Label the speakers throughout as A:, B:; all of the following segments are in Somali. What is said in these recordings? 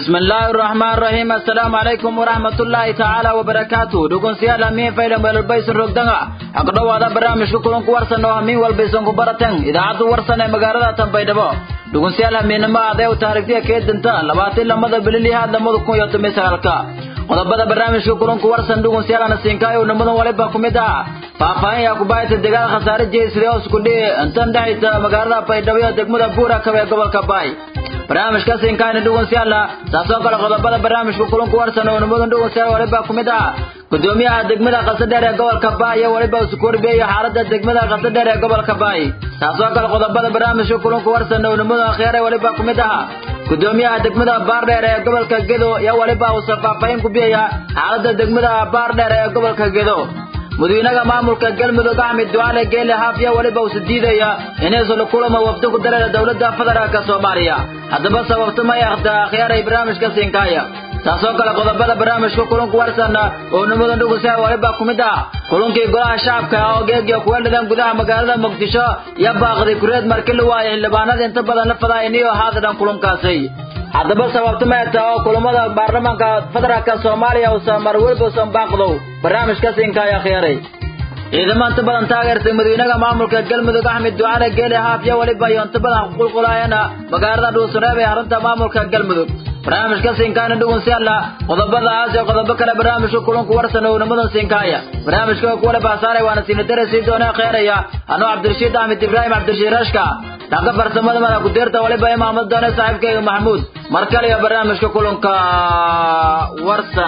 A: بسم الله الرحمن الرحيم السلام عليكم ورحمة الله تعالى وبركاته دكون سيالا مين فايدا ميل rogdanga aqdhawaada barnaamijka kulanku warsan oo hamiin walbaysan ku baratan idaacaddu warsan ee magaalada tanbaydhabo dhugunsiyaal hamiinimo aday u taarikhtiya kee dinta labaatan lamada bililihaad lamada kun iyo toban sagaalka qodobada barnaamijka kulanku warsan dhugunsiyaalana siinkaayo nimadan waliba ku mid ah faahfaahin yaa kubaayta dagaal khasaare jeysri oo isku dhihi intan dhexaysa magaalada baydhabo iyo degmada buura kabe ee gobolka baay barnaamijka siinkaayna dhugunsiyaala saasoo kale qodobada barnaamijka kulanku warsan oo nimadan dhugunsiyaal waliba ku mid ah gudoomiyaha degmada qasadheer ee gobolka baay iyo waliba isku warbiyayo xaalada degmada qasadheer ee gobolka baay taasoo kale qodobada barnaamijka kulanku warsan oo nimada akhyar ee waliba ku mid aha gudoomiyaha degmada baardheer ee gobolka gedo iyo waliba uusa faahfaahin ku biyaya xaalada degmada baardheer ee gobolka gedo madaxweynaha maamulka galmudug axmed ducaale geele haafiya waliba uusa diidaya inaysan la kulamo wafdi ku dareera dowladda federaalka soomaaliya haddaba sababta may akhta akhyaaray barnaamijka siinkaaya taasoo kale qodobada barnaamijka kulanku warsan oo nimadan dhugusa waliba ku mid ah kulankii golaha shacabka oo geegiyo kuga dhidan gudaha magaalada muqdisho iyo baaqday kureed marki la waayay xildhibaanada inta badan la fadaayniyo haadadan kulankaasi haddaba sababta meeta oo kulamada baarlamaanka federaalka soomaaliya uusan mar weliba usan baaqdow barnaamijka siinkaaya khiyaaray ciidamo inta badan taageertay madaxweynaha maamulka galmudug axmed ducaale geele haafiya waliba iyo inta badan qulqulaayana magaalada dhuusareeb ee arrinta maamulka galmudug barnaamijka siinkaana dhugunsiyaala qodobadaas iyo qodobo kale barnaamijka kulanku warsan oo nimadan siinkaaya barnaamijka kuwale baasaaray waana siinadare sii doona kheeraya anoo cabdirashiid axmed ibraahim cabdirashiid rashka dhanka farsamada mada ku-deerta waliba imaamad doone saaxiibkayga maxamuud mar kale iyo barnaamijka kulanka warsan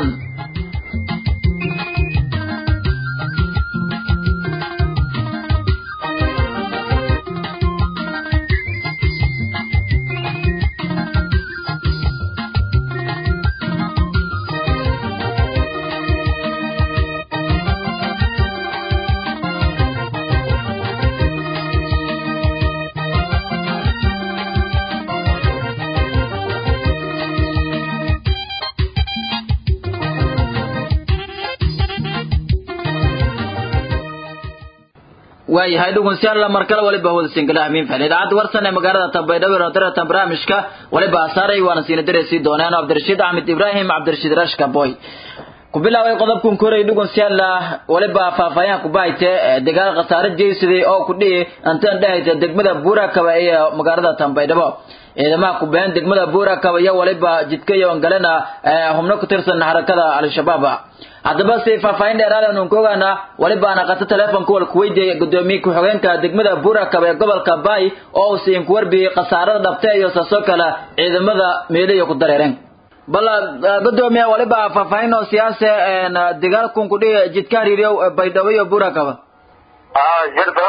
A: waayahay dhugunsiyaal markale waliba hawada singalaha miin fahel idaacadda warsan ee magaalada tambaydhabo ee daratan barnaamijka waliba asaaray waana siina dareysii dooneen cabdirashiid axmed ibraahim cabdirashiid rashka boy ku bilaabay qodobkan koray dhugunsiyaal waliba faahfaahinha kubahayte dagaal khasaare jeysaday oo ku dhihi intan dhehaysa degmada buurakaba iyo magaalada tambaydhabo ciidamaha kubeen degmada buurakaba iyo waliba jidkayo galena xubno ku tirsan xarakada al-shabaab haddaba si faahfaahin dheeraada nun ka ogaana waliba ana qato teleefonka wal kuweydiya gudoomiye ku-xigeenka degmada buurakaba ee gobolka baay oo uu siin ku warbiyey khasaarada dhabte iyo saasoo kale ciidamada meeliyo ku dareereen bal gudoomiye waliba faahfaahin oo siyaase dagaalkun ku dhihi jidka hariiriyo baydhabo iyo buurakaba
B: jirta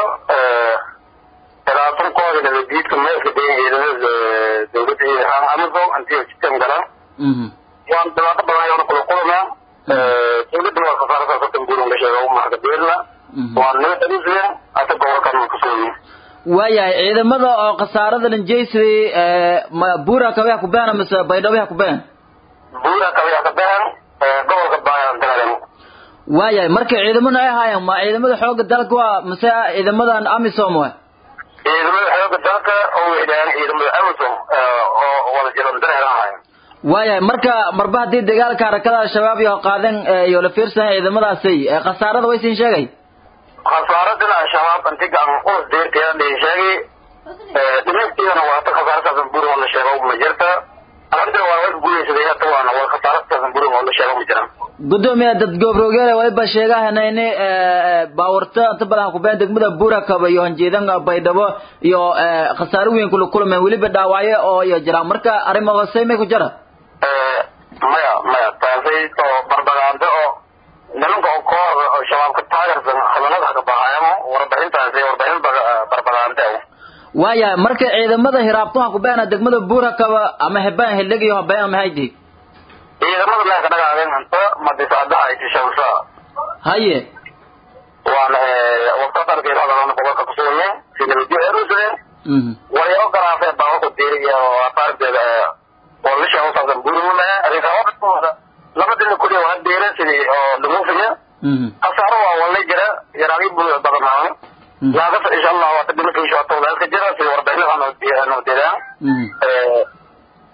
B: talaatankooda nabadiidka meelka degan ciidamada dowladda amazon antiyo jidkan galan waan dhibaato badan ayaan kula kulmaa dowladda waa khasaaradaas horta guulan la sheega umarka beerna waa nabad aduusaya ata gobolkan kasooyi
A: waayahay ciidamada oo khasaarada lanjeysaday ma buura kabeha ku beena mise baydhabo ha ku been
B: buura kabeha ka been gobolka baayaan dagaalen
A: waayahay marka ciidamada ay ahaayeen ma ciidamada xooga dalka waa mise ciidamadan amisom wa
B: ciidamada xooga dalka oo wixdhaan ciidamada amazon oo wada jiran dareeran ahaayeen
A: waayahay marka marba haddii dagaalka harakada al-shabaab iyo qaadeen iyo la fiirsan ciidamadaasi khasaarada way siin sheegay
B: khasaaradana al-shabaab inti gacan qulus deerteeda dhihi sheegay dhimeedkeedana waata khasaaradaas burin oo la sheego ma jirta arrintan waa way guuleysaday hata waana waa khasaaradaas burin oo la sheego ma jiraan
A: gudoomiye dad goobroogeel waliba sheegahana ini baawarta inta badan kubeen degmada buurakaba iyo hanjeedan baydhabo iyo khasaaro weyn kula kulmeen weliba dhaawacyo oo iyo jiraan marka arrimo hoose may ku jira
B: maya maya taasay oo barbagaando oo nimanka oo kooxda oo shabaabka taageersan hadalada ka baxayamo warbixintaasi warbixin barbagaande
A: waayahay marka ciidamada hiraabtuha kubeena degmada buurakaba ama hebaan hildhig iyo habeen ama haydi
B: ciidamada meelka dhagaadeen hanto madisaadaha isishamsa
A: haye
B: waana waqtatarkeedadana gobolka kusugne si nabadyo erusadeen way ogolaafeen baabuku diiriya oo afaardeeda oo lisha usaasan burimule arrinkaa labadina kuliya waa deera sidii oo dhumuufiya khasaaro waa walay jira yaraagi badanaawan laakasa insha allah waata dhimasha insha allah ka jira sida warbixinaha noo deedaan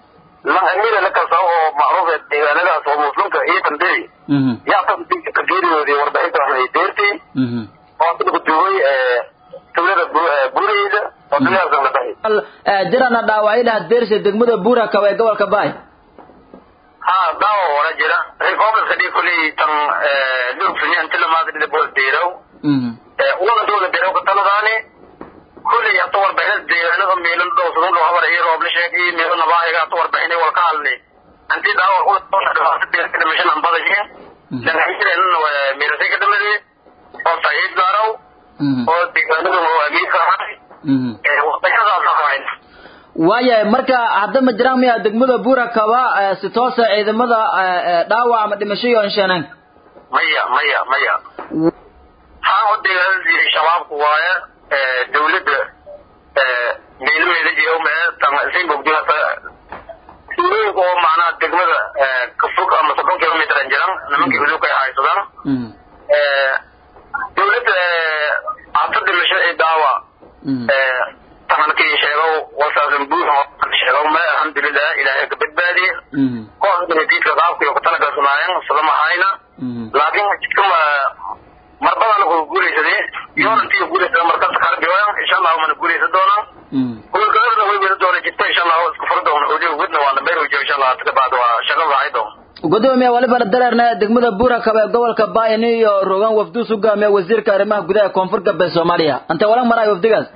B: lan amira la kasa oo macruuf ee deegaanadaas oo muslimka iyo tanday yaa tan ka geeriyoodii warbixinta waxay deertay oo dadku duway tuulada buurayda oo dagaalka la dhahay
A: jirana dhaawacyaha deersha degmada buura kaba ee gobolka baay
B: ha daawo wala jira reformska dhii kuley tan lugfinya inti lamaadrida bool deerow unaga dowla deerow ka taladaani kuley hata warbixinada deegaanada meelo dhowsadun dhow habar iyo roob la sheegay meelo nabaahiga hata warbixinay wal ka hadlay anti daawo dhibaata deerka dhimashan ambadashe dhangaxireenana meelasay ka dhamadee oo saxiib gaaraw oo deegaanada oo amiirka ahay warbixinadaas ahayn
A: waayahay marka hadda ma jiraan miya degmada buura kaba si toosa ciidamada dhaawac ama dhimasho iyo insheeneen
B: maya maya maya haa o deegaanadii shabaabku waaye dawladda meelameeda jeewme tansin bogdihata tuulooyinka oo macnaha degmada kafog ama soddon kilomitran jiran nimankii hudubka ay haysadaan dawladda hata dhimasho ee daawa tankii sheegow wasaasan buuxo sheegow me alxamdulilah ilaahay ka badbaadiye kooxda diidka qaabka iyo kutalagasanaayeen sadama hayna laakiin jidka marbadana ku guulaysadee yoonantii guulaysada markas kala dhiwaan insha allahu mana guulaysan doonaan gobolgoladana way wada doona jidta insha allahu isku furi doona uliga wadna waana beerwjo insha allah hata kabacdi waa shaqo raacay doon
A: gudoomiye waliba dareerna degmada buura kaba ee gobolka baayani iyo rogan wafduu sugaamiya wasiirka arrimaha gudaha koonfur galbeed soomaaliya ante walang maraay wafdigaas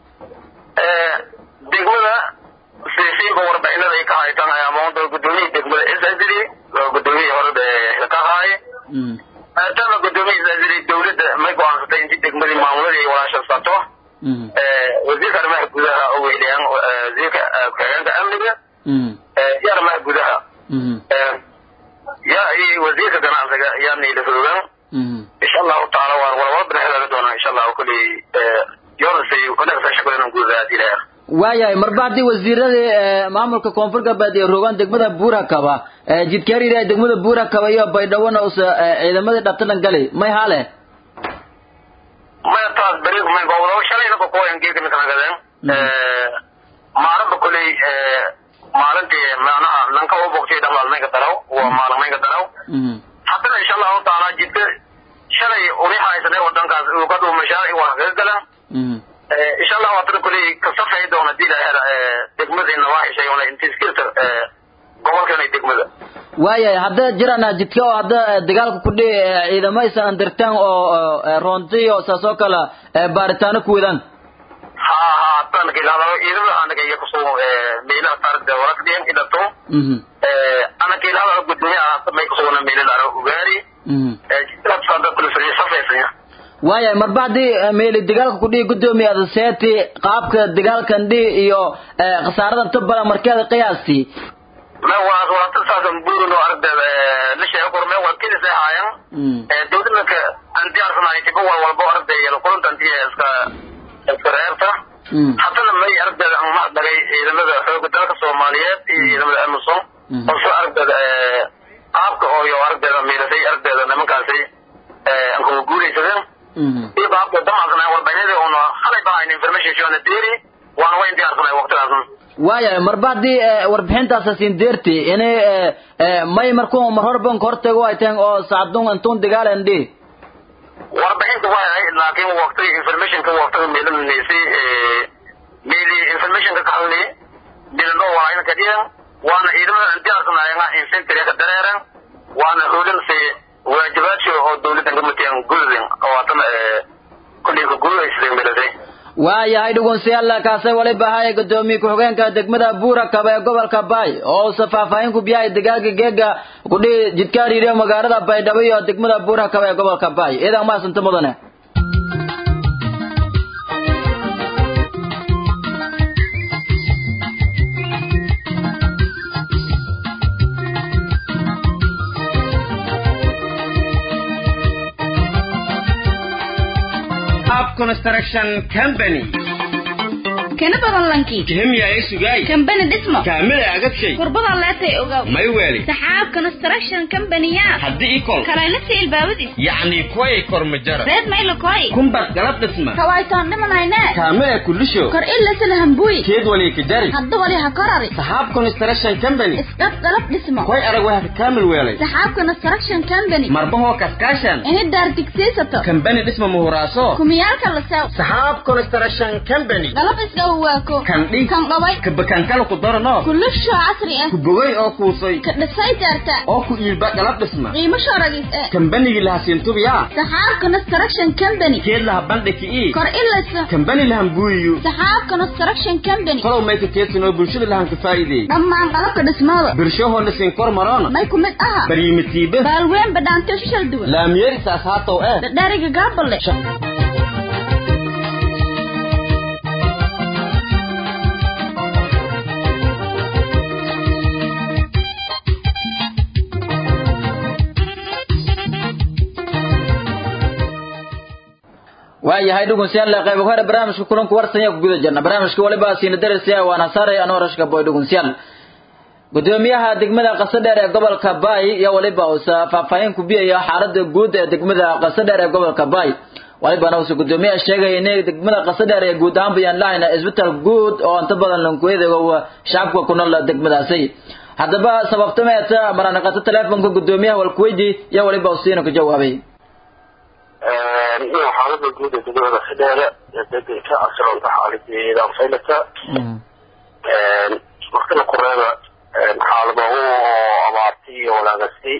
B: degmada sisiinba warbixinada ay ka haytaan amaanta gudoomiyihii degmada isazili gudoomiyihii hore ka haaye maadaama gudoomiyihii isazili dawladda may go-aansatay intii degmadii maamuladii ay walaashansato wasiirka arrimaha gudaha oo weyliyaan wasiirka ku-xigeenka amniga iyo arrimaha gudaha ya iyo wasiirka ganacsiga yaa niila hoogan insha allahu tacaala waan walwala binaxdaaga doonaa insha allahu kuley
A: waayahay marba haddii wasiiradii maamulka koonfur galbeed ee rogaan degmada buura kaba jidkaariir degmada buura kaba iyo baydhawona usa ciidamadii dhabtadan gali may hale
B: maya taas beri may gobdo shalayna bakuwayan geeka midkanagaden maalinba kuley maalintii macnaha nanka u bogtay dhamaalmaynka daraw waa maalmaynka daraw haddana insha allahu taala jidka shalay uni haysane wadankaas ukadu mashaaric waa kaga galan insha allah waatana kuley kasafay doona dila degmadina waa heshay ona intiskirta gobolkana degmada
A: waayahay hadda jirana jidka oo hadda dagaalka kudhi ciidamo aysan andirtaan oo roontiyo saas oo kale baaritaano ku wadaan
B: ha ha tan kilado ciidamada anaga iyo kusoo meelaha taarikda warakdiyan ilato ana kilado gudoomiyaha may kusugana meeladaaro ugaari jidkaasada kulifariya safaysan
A: waayahay marba haddii meeli dagaalka kudhihi gudoomiye adaseeti qaabka dagaalkan dhihi iyo khasaarada inta badan markeeda qiyaastii
B: me waa waa saasan buurin oo aragdeeda la sheego korme waa kelis ay haayan dawladnaka aan diyaarsanahay tiba wal walbo aragdeeya kulanta antiya iska iska reerta haddana may aragdeeda aan mahadnagay ciidamada xooga dalka soomaaliyeed iyo ciidamada amison oo soo aragdeeda qaabka oo iyo aragdeeda miilasay aragdeeda nimankaasi aan kuga guulaysadeen iyo qaabka damacsanay warbixinadii una halay bahayn information shona deeri waana wayn diyaarsanay waqtigaasna
A: waayahay marba haddii warbixintaasa siin deerti inay may markuu mar horban ka hortago ay tahen oo sacdun antun dagaalen dhihi
B: warbixinta waa ahay laakiin waqti informationka waqtiga meelanaysi meeli informationka ka hadli dilano waa ka dhigan waana ciidamada diyaarsanaayana infantry ka dareeran waana hoolinsi waajibaadshi oo dawladdan ka matayan gudadin oo haddana kulley ka guulaysadeen meelasay
A: waayahay dhugunsiyaalla kaasay waliba ahaaye gudoomiye ku-xigeenka degmada buura kaba ee gobolka baay oo uusa faahfaahin ku biyahay dagaalka geega kudhihi jidkaariiriyo magaalada baydhabo iyo degmada buura kaba ee gobolka baay iidan maasanta mudane
C: Construction Company. kana badan lankii
D: kihimyaaya sugaay
C: kambani dhismo
D: kaamila agadshay
C: kurbada leetay ogaw
D: may weeli
C: saxaab construction company-ya
D: haddii ikol
C: kalayla siil baawadiis
D: yacni kuway kormajara
C: reed maylakoy
D: kumbar galab dhisma
C: kawaytaan dhimanayne
D: kaamila kulisho
C: kor ilasala hambuy
D: keed wali kajari
C: hadda wali ha korari
D: saxaab construction company
C: isqab dalab dhismo
D: koy arag waa kaamil weelay
C: saxaab construction company
D: marbahoo kaskaashan
C: ini daar digsiisato
D: kambani dhisma muhuraaso
C: kumiyaalka la sew
D: saxaab construction company
C: dalab isdhawaako
D: kandhi
C: kan dhaway
D: kabakankala ku darano
C: kulisho casri ah
D: ku bogay oo kuusay
C: ka dhisay daarta
D: oo ku iilba galab dhisma
C: qiimo shoragis eh
D: kambanigii lahasiintubiyaa
C: saxaab construction company
D: keed laha bandhiki ii
C: kor ilasa
D: kambani lahambuuyiyo
C: saxaab construction company
D: kolow mayka keedsanoo bulshada lahan ka faa'iideey
C: dhammaan qalabka dhismada
D: birshahoo lasiin kor maroona
C: may ku mid aha
D: baryimitiibe
C: baalween badhaanto shishal duwan
D: laamyeerisaas haatow eh
C: dhadhariga gaabale
A: waayahay dhugunsiyaal qayb hore barnaamijka kulanku warsanya ku guda jirna barnaamijka waliba siina darasiya waana saaray anoo rashka boy dhugunsiyaal gudoomiyaha degmada qasadheer ee gobolka baay iyo waliba uusa faahfaahin ku biyaya xaalada guud ee degmada qasadheer ee gobolka baay walibana uusa gudoomiyaha sheegaya inay degmada qasadheer ee guud ahaan bayaan lahayna isbitaal guud oo inta badan lankuedeego shacabka ku nool degmadaasi haddaba sababtameeta maranaqato teleefonka gudoomiyaha walkuweydi iyo waliba usiina ku jawaabay
B: iyo xaalada guud ee degmada qasadheere ee deganka asroonta xaaladeeda faylata markana kureeba xaalado oo abaarti iyo walaagasi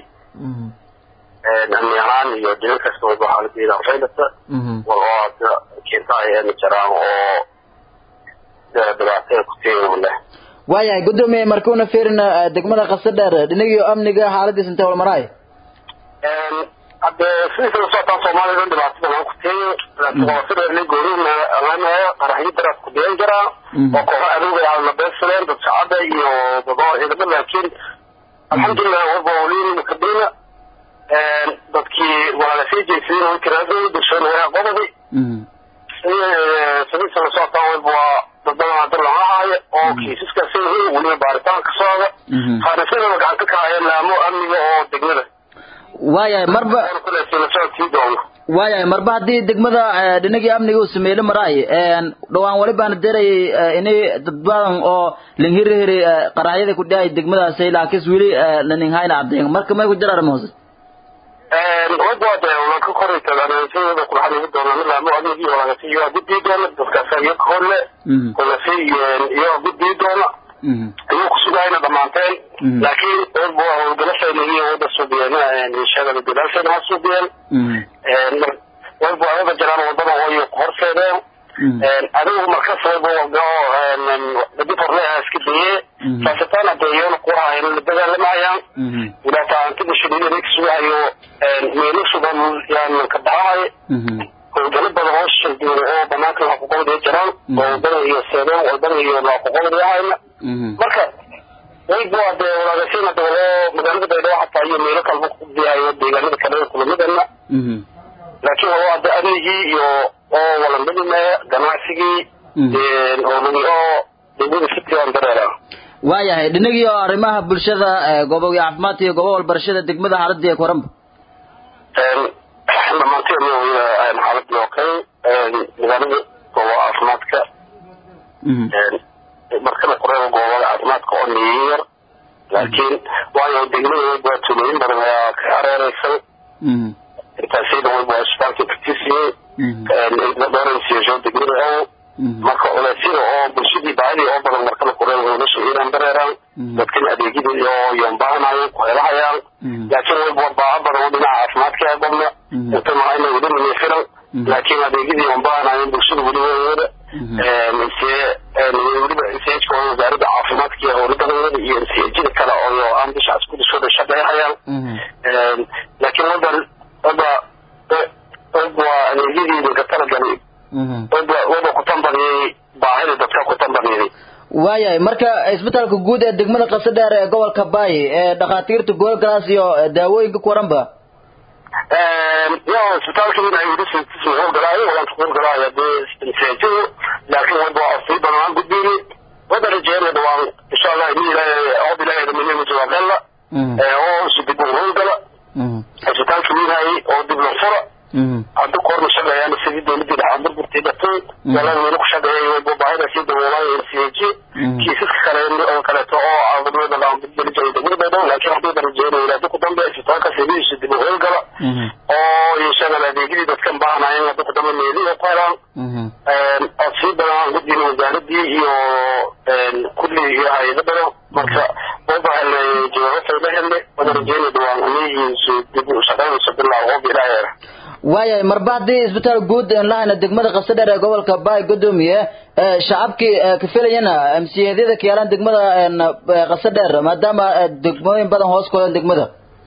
B: amni ahaan iyo dina kasta wayba xaaladeeda faylata wal oo hadda keenta ayana jiraan oo dhibaatada ku teegama leh
A: waayahay gudoomiye markuuna fiirina degmada qasadheer dhinagii amniga xaaladiis intee walmaraay
B: hadde sidiisa la socotaan soomaalida dhibaatada waan ku teeyo laakiin qasadheerle goorina lanayo qaraxyo daraas ku deyan jiraa oo kooxa adoogay aalna beegsadeen dad shacada iyo dado ciidamo laakiin alxamdulilah waba waliin kabina dadkii walaalasii jeysayeen way karaasay bulshada waa qodobi sidiisa la socotaan wayba waa dadbadan hadda laga haayo oo kiisaskaasi yihiin weliba baaritaan ka socda faarisyadana gacanta ka haya laamo amniga oo degmada
A: waayahay marba waayahay marba haddii degmada dhinagii amniga uu sameeyey maraay dhawaan wali baana derayay inay dad badan oo linhirihiri qaraxyada ku dhahay degmadaasi laakiin weli laninhayna caddeyn marka may ku jiraan hoose
B: wadaade walanka koraytadaanasiyada kulaxaniga doona laamo amnigi walagasi iyo gudbii doona dadkaas iyo kahorle kulasi iyo gudbii doona ayuu kusugayna dhamaanteen laakiin wayba howlgalasheena iyo wada suubiyeen shagada gadaalsheena ha suubiyeen wayba wada jiraan wadada way horseedeen adigu markas wayba dadi horleha iska daye saasitaan adeeyoona kuhaayeen la dagaalamayaan wilaataantida shadidana kasugahayo meelo sugan yaan ka baxahay howlgalo badan oo shirduun oo banaanka laquqobday jiraan oo wadada iyo seedeen wadada iyo laquqobdayahayna marka wayba dee walaagashana dawalo magaalada baydhabo xataa iyo meelo kalba kudiyahayo deegaanada kale kulamidana laakiin waa de adeegii iyo oo walandadime ganacsigii howlagi oo degmada city aan dareera
A: waayahay dhinagii oo arrimaha bulshada gooboga caafimaadka iyo goobo walbarashada degmada xaaladii koranba
B: dhamaanteen xaaladii oo kale magaalada goobo caafimaadka markana kureeba goobada caafimaadka oo niyar laakiin waayo degmada waa tuulooyin badan ayaa ka hareereysan intaasayda wayba isbitaalka katisiyey dooransiyeesho degmada ow marka culeysyada oo bulshadii baadii oo badan markana kureeba howlasha inaan dareeraan dadkan adeegyadii oo yoonbaahanayo ku helahayaan laakiin wayba baaha badan oo dhinaca caafimaadka ee badna inta mahayna weli manifiran laakiin adeegyadii yoonbaahanayo bulshada weli wada mise weliba nsejka oo wasaaradda caafimaadka iyo howladadeeda iyo nsejada kale oo aan bisha iskudishooda shaqeeyhayaan laakiin wadan wada waa adeegyadii dadka talagalay wada wada ku tambadiyey baahida dadka ku tambadiyey
A: waayahay marka isbitaalka guud ee degmada qasadheer ee gobolka baay ee dhakhaatiirta goolgalaas iyo daawooyinka kuwaranba
B: yo isbitaalka in ay weli howlgalaayo walaanta howlgalaayo dee nsejadu laakiin wayba waa sii badan aan gudbiyni wada rajeynaya dhawaan insha allah ini ilaahay od ilaahay dhaminima jawaaqella oo isu dib u howlgala cisbitaalka wiinayay oo dib loo fura hadda korna shaqeeyaan sidii dowladii dhaxaan burburtii dhatay galada weli ku shaqeeyay wayba baahida sii daboolay ncg kiisaska kale oo kaleeto oo caawadnimada dhaanbudbeli jiray degmada baydhabo laakiin haddii rajeynaya ilaa ku dambe cisbitaalka sidiisu dib u howlgala oo inshaalla adeegyadii dadkan baahanayeen hadda ku dambe meelihi ku helaan ood sii badan aan gudbiyna wasaaradii iyo kulli iyo hay-ado badan marka wayba helnay jawaabo fayda helnay wada rajeynaya dhawaan anihiisu dib u shaqaynayso bilaa qoob ilaaheera
A: waayahay marba haddii isbitaal guud aan lahayna degmada qasadheer ee gobolka baay gudoomiye shacabkii ka filayana msiyadyada ka yaalaan degmada qasadheer maadaama degmooyin badan hoos koleen degmada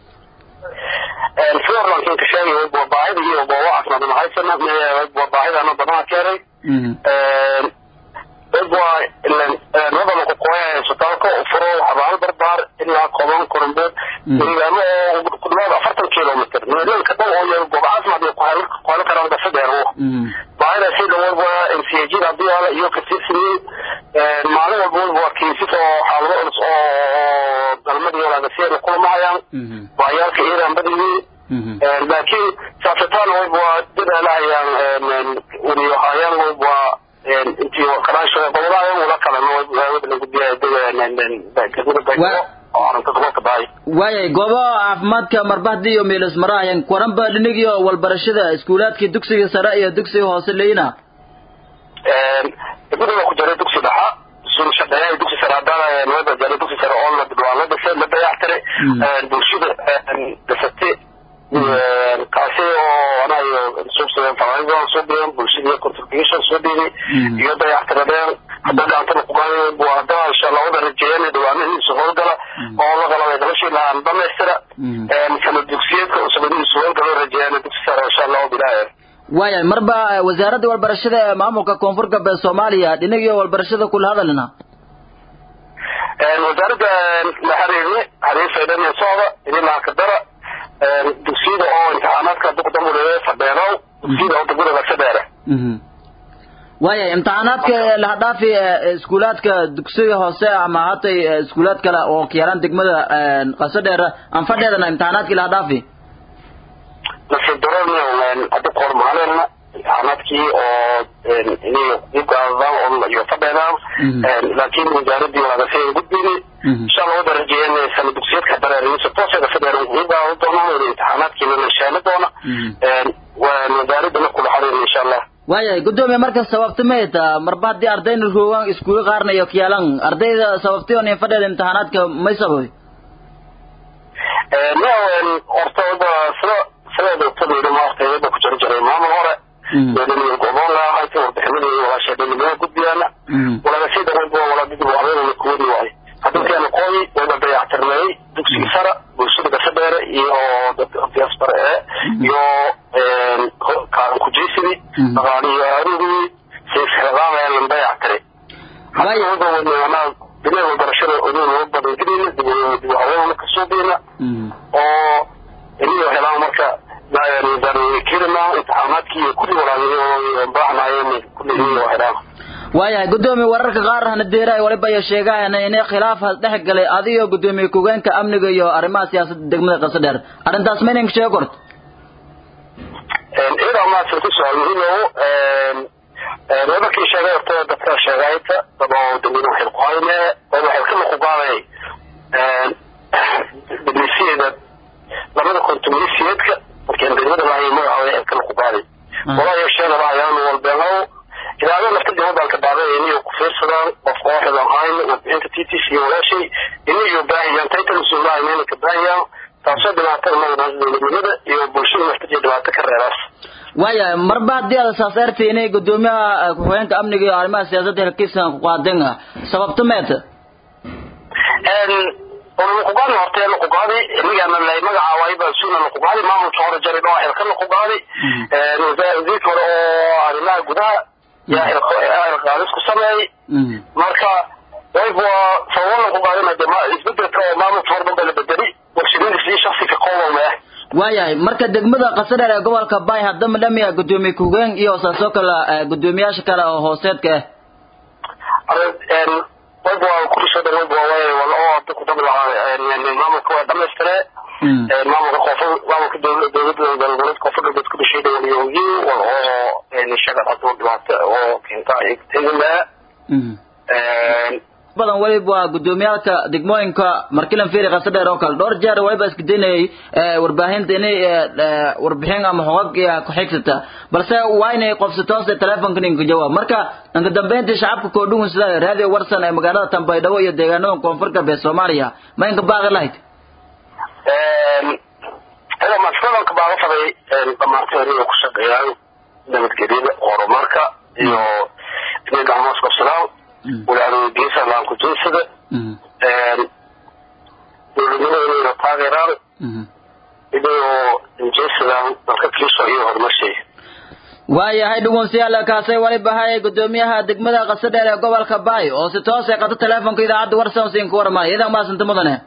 B: fiorlankin ka sheegay waa baahida iyo booba caafimaad ma haysana waa baahidana badana keenay waa wadana ku qoya isbitaalka furo xabaalo barbaar ilaa koban korombood deegaano oo ku dhawaad afartan kilomitr meelanka dhan oo yar goob caafimaad ay ku heli karaan qasadheer baahida si dhawood waa ncg haddii ala iyo kasirsiyin maalin walba walba waa kiisas oo xaalado culus oo galmada iyo laagasiyeena kulamahayaan baayaalka iiraan badiyiin laakiin saasataan wayba waa dadaalahayaan weliyohayaan wayba waa intii karaashiga qobadahayan wala kalena wada la gudbiya degmada baygo oo arrinta gobolka baay
A: waayay goobaha caafimaadka marbahdi iyo meelis marahayan kwaranba dhinigio walbarashada iskuulaadkii dugsiga sare iyo dugsiga hoose leyna
B: degmada ku jiray dugsi dhaxa sun shaqeeya dugsi sare haddana wada jiray dugsi sare oo la waa la dhisay la dayactiray bulshada dhisatay kaasi oo anayo subsideen faraaidan soo dhigan bulshada contribution soo dhigay iyo dayactiradeen hadda gacantana kugaay waa hadda insha allah wada rajeeyeen dhawaanihiisa howlgala oo la qalabay noloshii lahaan dhamaystira sanad dugsiyeedka usabadihiisa howlgala rajeeyeen dugsi sare insha allah bilaahi
A: waayahay marba wasaaradda walbarashada ee maamulka koonfur galbeed soomaaliya dhinagii walbarashada kula hadalina
B: wasaaradda la xiriirni xiriir faydan socda idinlaha kadara dugsiyada oo imtixaanaadka duqdamule fadheerow dugsiyada oo degmada lasadheere
A: waayahay imtixaanaadka lahadhaafi iskuulaadka dugsiga hoose ama hatay iskuulaad kale oo kayaalaan degmada qasadheer aan fadheedana imtixaanaadkii lahadhaafi
B: nasiibdaroni hadda koor maalina imtixaanaadkii oo inay ugaadaan iyo fadheedaan laakiin wasaaradii walaagasiya gudbini insha allah wada rajeeyeen sana dugsiyeedka dareeriisa tooseeda fadheer ugaada doonaan wada imtixaanaadkiina la sheeni doona wasaaradana kula xariirna insha allah
A: waayahay gudoomiye marka sababta may taa marba haddii ardayna roogaan iskuuga qaarna iyo kiyaalan ardayda sababtay on fadheeda imtixaanaadka may sababay
B: horta wada sida sida doctor maarta wada ku jira jiray maamul hore meelaniyo goboon laahayta warbixinadii walaasheedhanimada gudbiyaana walaga sii dareebo walaadidii habeenana kuwadi waayo hadalkeena qooyi wada dayactirneeyey dugsigii sara bulshada gasadheere iyo diaspora ee iyo kaalan kujeysidi dhaqaaliyo arugii siisxiradaamayalan dayactiray hadda wada wadnaa bilaha waxbarashada odin loo badangelina dib dib habeenana kasuubiyna oo iniyo helaan marka kirina imtixaanaadkii iyo kulli walaalayo baaxnaayeen kulli iniyo helaan
A: waayahay gudoomiye wararka qaar hana deeraay waliba iyo sheegaayana inay khilaaf dhex galay adigo gudoomiye ku-geenka amniga iyo arrimaha siyaasadda degmada qasadheer arrintaas ma inanka sheegi korto
B: idaa maadsan ku suaal muhiimow wadarkii sheegay horta dadka sheegayta dad oo degmada waxay ku hayne dad waxay ka luqugaaday degmisiyeeda labada kontumisiyeedka markii degmada lahayo magaca waxay ka luqugaaday walaayo sheega lahayaan walbeenow ilaado nafta gabadaan ka dhaaday inayo ku fiirsadaan qof kooxdan hayn warbixinta t t c iyo walaashay inayo baahiyaan taytan suulaha inayna ka baahiyaan taasoo dhibaatada maganaas dowladnimada iyo bulshada naftajiya dhibaato ka reeraas
A: waayahay marba haddii aad saas ertay inay gudoomiyaha ku-xigeenka amniga iyo arrimaha siyaasadda helkiisan ku qaadeen sababta meeta
B: luqugaadi hortee luqugaadi inagana lay magaca waayba suna luqugaadi maamulka hore jaray dhoo xilka luqugaadi wasiirka hore oo arrimaha gudaha yaa xilqaadis ku sameeyey marka wayba sababa luqugaadina de isbedelka oo maamulka hore dhan ba la bedeli warshadinta sidii shaksi ka koobame
A: waayahay marka degmada qasadheer ee gobolka bay haddama dhamiya gudoomiye kugeen iyo saasoo kale gudoomiyaasha kale oo hooseedka ah
B: wayba waa kurisoo dhan wayba waa wala oo hadda ku dablahaa maamulka waa dhamaystire maamulka qoofo maamulka dowla dowladda galbeed qoofo galbeed ku dhashay dhawaliyoyi wal oo shaqad hadda dhibaato oo keenta ay tegilaa
A: badan waliba waa gudoomiyaalka degmooyinka markilan feri qasadheer oo kale dhowr jeer waliba isku daynayay warbaahinta inay warbixin ama hogag ku xigsata balse waa inay qofsato hoose telefonka ninka jawaab marka inka dambeyntii shacabka koodhugun sida raadiyo warsan ee magaalada tambaydhabo iyo deegaanada koonfur galbeed soomaaliya ma inka baaqi lahayd
B: ida maskadanka baaga faday dhamaantay aniga ku shaqeeyaan nabadgelyada horumarka iyo inay gacmoos qabsadaan walaalogeesa laankujeysada dowladnimada inayna taageeraan inayoo injeysadaan dalka kristo iyo horumarsheeya
A: waayahay dhugunsiyaal kaasay waliba hayay gudoomiyaha degmada qasadheer ee gobolka baay oo si toos ay qato teleefonka idaacadda warsan siin ku warmaya idan maasanta mudane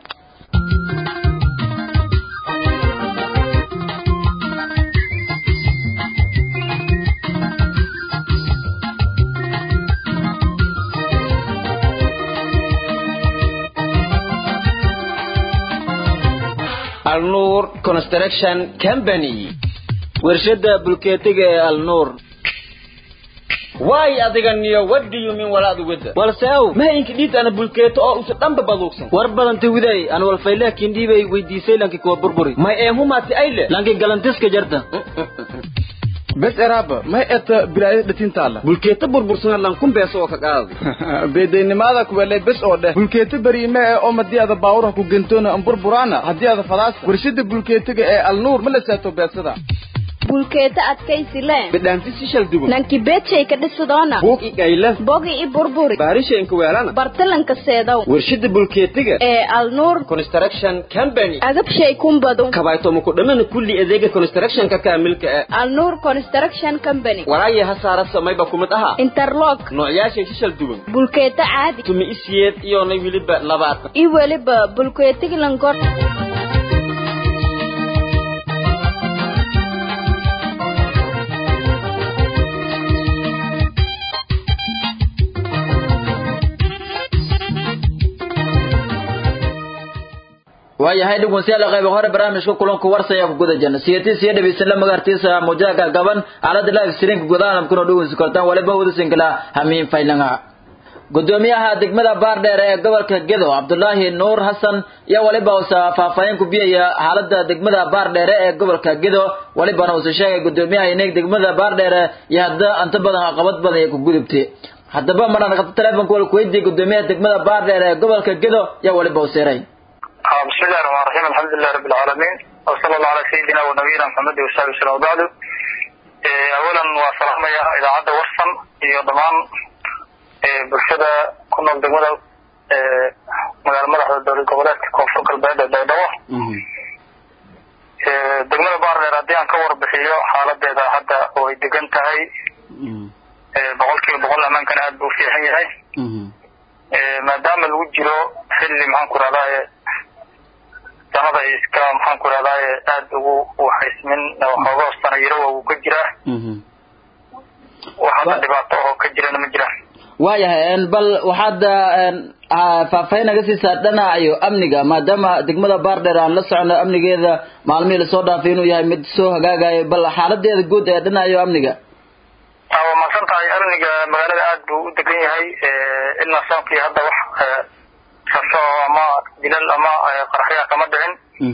D: alnuur construction company
A: warshada bulkeetiga ee alnuur
D: waay adiga niyo wadiyo min walaadu wada
A: balse ow
D: mahaynka dhiid ana bulkeeto oo usa dhanba baduugsan
A: war badanta widay an walfayleh kindhiibay weydiisay lanki kuwa burburi
D: may eehumaati ayle
A: lanki galantiska jarta
E: bes eraaba may eta bilaaya dhatintaala
D: bulkeeto burbursana lankun beeso oo ka qaadi
E: beedaynimaada kuwelay bes oo dheh bulkeeto beriime ee oo madii ada baawuraha ku gentoona an burburaana haddii ada fadaasa warshada bulkeetiga ee alnuur ma la saato beesada
C: bulkeeta adkaysi leen
D: bidhaanti si shal duban
C: nanki beedshay ka dhisadoona
D: buug i qayla
C: bogi i burburi
D: baarisha inka weelana
C: bartalanka seedow
D: warshada bulkeetiga
C: ee alnuur
D: construction company
C: agabshay kumbadu
D: kabaytomo ku dhamana kulli adeega constructionka kaamilka ah
C: alnuur construction company
D: walaaya ha saara samayba kumid ahaa
C: interlock
D: noocyaashay si shal duban
C: bulkeeta caadi
D: tumi isiyeed iyona weliba labaatan
C: i weliba bulkeetiga lankor
A: waayahay dhugunsiyaal qayb hore barnaamijka kulanka warsaya ku guda jirna siyatii siya dhabaysan la magaartiisa mujaaka gaban aalada live streamka gudaha kuna dhugunsi kartaan waliba wadasin kala hamiin faylanga gudoomiyaha degmada baardheer ee gobolka gedo cabdulaahi nuur xasan iyo waliba uusa faahfaahin ku biyaya xaalada degmada baardheere ee gobolka gedo walibana uusa sheegay gudoomiyaha ineeg degmada baardheere iyo hadda anta badan caqabad badan ay ku gudubtay haddaba maraan qabto telefonka wal kuweydiiyey gudoomiyaha degmada baardheer ee gobolka gedo iyo waliba u seeray
B: بسم الله الرحمن الرحيم الحمد لله رب العالمين وصلى الله على سيدنا ونبينا محمد وصحبه وسلم وبعد اولا وسلام يا اذاعه ورسن iyo dhamaan bulshada ku nool degmada magaala madaxda dowlad goboleedka koonfur galbeed ee baydhabo degmada baardheer haddii aan ka warbixiyo xaaladeeda hadda oo ay degan tahay boqol kiiba boqol amaankana aada buu fiican yahay maadaama lagu jiro xilli maxaan ku rahdaa sanada iska maxaan ku rahdaa aada ugu waxaysmin xoogo sana yarowa uu ka jiraa wax hadda dhibaato oo ka jirana ma jiraan
A: waayahay bal waxaad faahfaahin naga siisaa dhinacayo amniga maadaama degmada baardheer aan la socono amnigeeda maalmihii lasoo dhaafay inuu yahay mid soo hagaagayo bal xaaladeeda guud ee dhinacayo amniga
B: waa mahadsan tahay amniga magaalada aada buu u degan yahay ilaa soonkii hadda wax sasho ama dilal ama qaraxyaa kama dhicin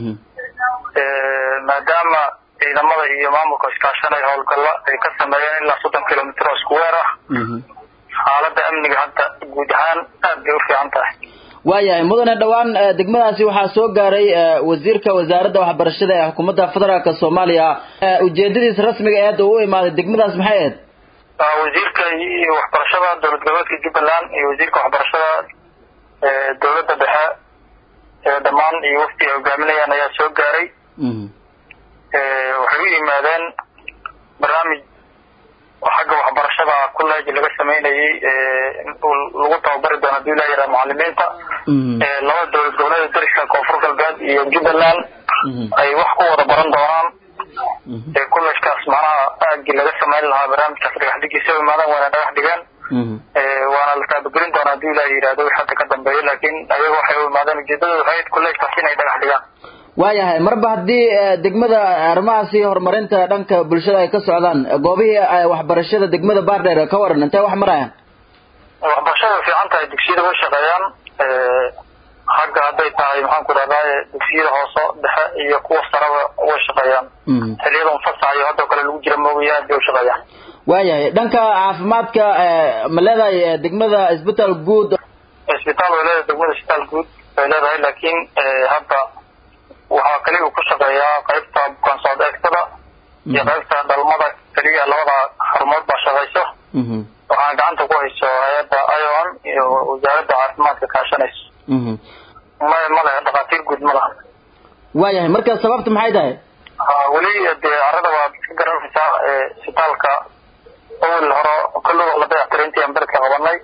B: maadaama ciidamada iyo maamulka iskaashanaya howlgalla ay ka sameeyeen ilaa soddon kilomitr oo isku weer ah xaalada amniga hadda guud ahaan aad bay u fiican tahay
A: waayahay mudane dhowaan degmadaasi waxaa soo gaaray wasiirka wasaaradda waxbarashada ee xukuumadda federaalk soomaaliya ujeedadiisa rasmiga ee hadda u imaaday degmadaas maxay ahayd
B: wasiirka waxbarashada dowlad goboleedka jubbaland iyo wasiirka waxbarashada dowladda dhexe dhammaan iyo wafti ay hogaaminayaan ayaa soo gaaray waxay u yimaadeen barnaamij xagga waxbarashada college laga sameynayay lagu tababari doono hadii la yaraha macalimiinta labada dowlad goboleeda dariska koonfur galbeed iyo jubbaland ay wax ku wada baran doonaan ee kullejkaas macnaha aagii laga samayn lahaa barnaamijkaas dhagax dhigiisa u imaadaan waana dhagax dhigaan waana la taabagelin doonaa haddii ilaah yidhahdo wix hadda ka dambeeya laakiin ayaga waxay u imaadeen ujeedadooda waxay ahayd kullejkaas inay dhagax dhigaan
A: waayahay marba haddii degmada arrimahaasi horumarinta dhanka bulshada ay ka socdaan goobihii waxbarashada degmada baardheer ka waran intee wax marayaan
B: waxbarashada fiican tahay dugsiyada way shaqeeyaan xagga hadday tahay maxaan ku rahdaye dugsiyada hoose dhexe iyo kuwa saraba way shaqeeyaan xiliyada unfasax iyo haddoo kale lagu jira moogaye aad bay u shaqeeyaan
A: waayahay dhanka caafimaadka ma leedahay degmada isbitaal guud
B: isbitaal way leedahay degmada isbitaal guud way leedahay laakiin hadda waxaa kaliya ku shaqeeyaa qaybta bukaan socod eegtada iyo qaybta dhalmada keliya labada xarumood baa shaqeyso waxaana gacanta ku hayso hay-adda iom iyo wasaaradda caafimaadka kaashanayso maya male dhakhaatiir guud ma laha
A: waayahay marka sababta maxay tahay
B: ha weli dee carada waad ka garanaysaa isbitaalka awel hore kulligoo la dayactiray intii aan beledka qabanay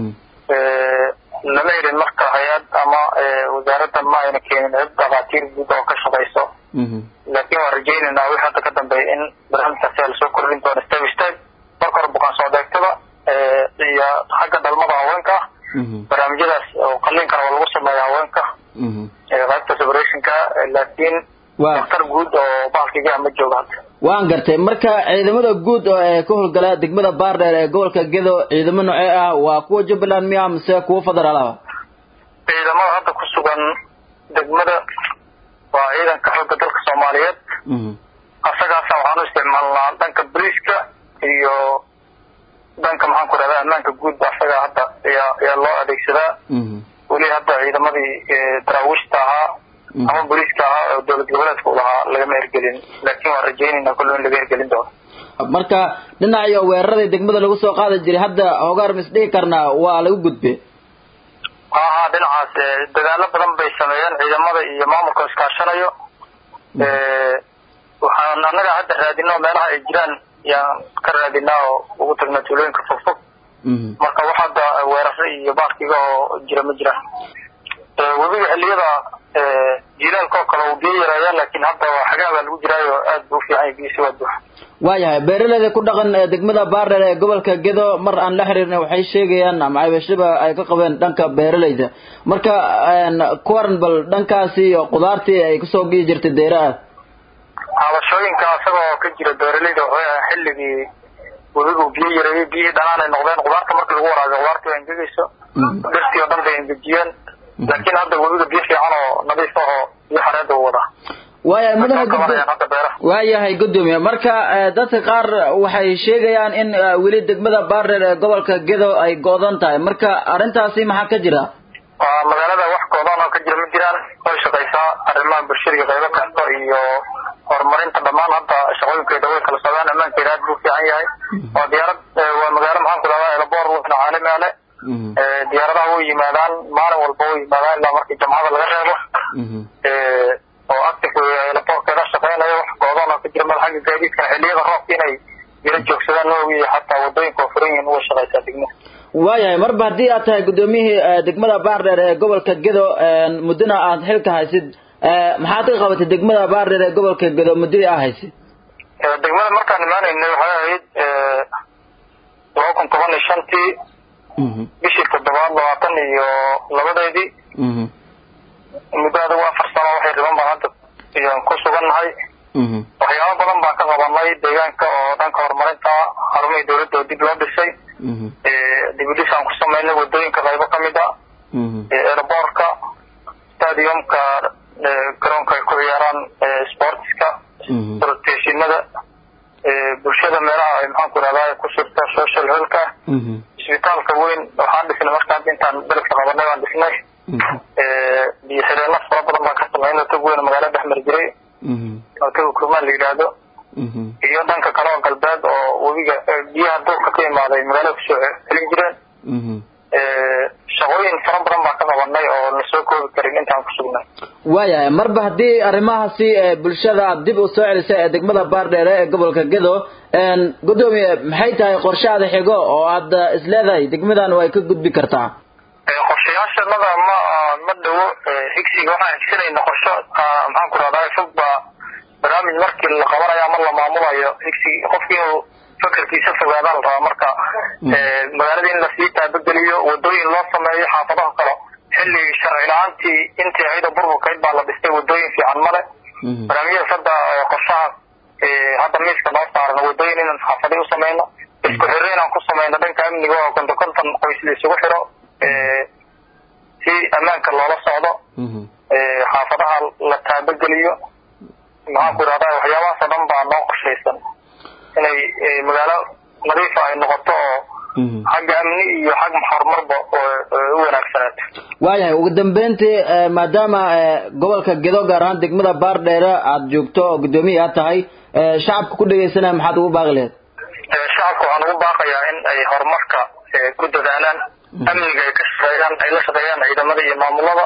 B: lama helin marka hay-ad ama wasaaradda ma ayna keenin cid dhakhaatiir guud oo ka shaqeyso laakiin waan rajaynaynaa wix hadda ka dambeeya in barnaamijkaasi lasoo kordhin doono step step marka hore bukaan socdeegtada iyo xagga dhalmada haweenka barnaamijyadaas oo qaliinkana waa lagu sameeya haweenka qaybta separationka laakiin daktar guud oo baalkiga ma joogo hadda
A: waan gartay marka ciidamada guud oo ee ka howlgala degmada baardheer ee gobolka gedo ciidamo noocee ah waa kuwa jubbaland miya mise kuwa federaal ah
B: ciidamada hadda ku sugan degmada waa ciidanka xooga dalka soomaaliyeed asagaasa waxaan u isticmaalnaa dhanka boliiska iyo dhanka maxaan ku rahdaa ammaanka guudba asaga hadda ayaa ayaa loo adeegsadaa weli hadda ciidamadii daraawiishta ahaa ama boliiska ahaa oo dowlad goboleedka u lahaa lagama hergelin laakiin waan rajaynayna kullo in laga hergelin doono
A: marka dhinac iyo weeraradii degmada lagu soo qaadi jiray hadda hogaar mis dhihi karnaa waa lagu gudbe
B: ha ha dhinacaas dagaalo badan bay sameeyeen ciidamada iyo maamulka iskaashanayo waxaan annaga hadda raadino meelaha ay jiraan yaan ka raadinaa oo ugu tagna tuulooyinka fogfog marka wax hadda weeraro iyo baaskiga oo jira ma jiraan webiga xiliyada jilaalka oo kale uu biyo yareeyaa laakiin hadda xagaa baa lagu jiraayo aad buu ufiican yahay biyisi waa buuxa
A: waayahay beeraleyda ku dhaqan degmada baardheer ee gobolka gedo mar aan la xiriirna waxay sheegayaan ama cabashaba ay ka qabeen dhanka beeraleyda marka kuwaran bal dhankaasi iyo qudaartii ay kusoo gii jirtay deeraha
B: cabashooyinka isagoo ka jira beeraleyda waxay ahaa xilligii webigu biyo yareeyey biyihii dhanaan ay noqdeen qudaarta markii lagu waraabiyo qudaartii waa engegeyso dhirtii oo dhan bay engejiyeen laakiin hadda webiga biyo fiican oo nadiif ah oo biyo xareeda u wadaa
A: waayahay mudane guddo waayahay guddoomiye marka dadka qaar waxay sheegayaan in weli degmada baardheer ee gobolka gedo ay go'dan tahay marka arrintaasi maxaa ka jira
B: waa magaalada wax go'dan oo ka jira ma jiraan way shaqaysaa arrimaha bulshada iyo qaybo kasta iyo horumarinta dhammaan hadda shaqooyinkeeda way kala socdaan ammaankeeda aad buu fiican yahay waa diyaarad waa magaalo maxaan ku dhahdaa elabor wadna caalami ale diyaaradaha way yimaadaan maalin walba way yimaadaan ilaa markii jamcada laga reebo oo active elaborkeeda shaqeynayo wax goodoon oo ka jira meel xagga gaadiidkana xilliyada roobka inay yala joogsadaan noogiyo xataa wadooyinka oo furan yihiin way shaqaysaa degmada
A: waayahay marba haddii aad tahay guddoomiyihii degmada baardheer ee gobolka gedo muddona aad xilka haysid maxaad ka qabatay degmada baardheer ee gobolka gedo muddadii aad haysid
B: degmada markaan imaanaynay waxay ahayd laba kun toban iyo shantii bishii toddobaad labaatan iyo labadeedii muddo adigu afar sano waxay riban baan hadda iyon ku sugannahay waxyaabo badan baan ka qabanay deegaanka oo dhanka horumarinta xarumihii dawladda oo dib loo dhisay dibudhis aan ku samaynay wadooyinka qaybo ka mid a airboortka stadiumka garoonka ay ku ciyaaraan sportska proteshinada bulshada meelaha ay maxaan ku rahdaa ku surta social helka isbitaalka weyn waxaan dhisnay marka hadda intaan beledka qabanay baan dhisnay biyo xireenno fara badan baan ka samaynay tog weyn magaalo dhex mari jiray oo toga kurmaan la yidhaahdo iyo dhanka kale oo galbeed oo webiga biyaha duurka ka imaaday magaalada kusoo celin jireen shaqooyin fara badan baan ka qabanay oo la soo koobi karin intaan ku sugnay
A: waayahay marba haddii arrimahaasi bulshada aad dib u soo celisay ee degmada baardheere ee gobolka gedo guddoomiye maxay tahay qorshaada xigo oo aad isleedahay degmadan way ka gudbi kartaa
B: qorshayaashanada ma ma dhowo higsiga waxaan higsanayna qorsho maxaan ku rahdaa fog baa barnaamij markii la qabanayo ama la maamulayo higsigi qofkii inuu fakerkiisa fogaadaan la rabaa marka magaalada in lasii taabageliyo wadooyin loo sameeyo xaafadaha kale xilli sharci la-aantii intii ayada burburkayd baa la dhistay wadooyin fiican male barnaamijyadaas hadda qorshaha hadda miiska noo saaran wadooyin inaan xaafadii u samayno isku xirro inaan ku samayno dhanka amniga oo konton konton qoys la isugu xiro si ammaanka loola socdo xaafadaha la taabageliyo maxaan ku idhahdaa waxyaabahaas oo dhan baa noo qorshaysan inay magaalo nadiifa ay noqoto oo xagga amni iyo xag horumarba u wanaagsaneed
A: waayahay ugu dambeyntii maadaama gobolka gedo gaar ahaan degmada baardheere aada joogto oo guddoomiya aad tahay shacabka ku dhegaysanaya maxaad ugu baaqi laheyd
B: shacabka waxaan ugu baaqayaa in ay horumarka ku dadaalaan amniga ay ka shaqeeyaan ay la shaqeeyaan ciidamada iyo maamulada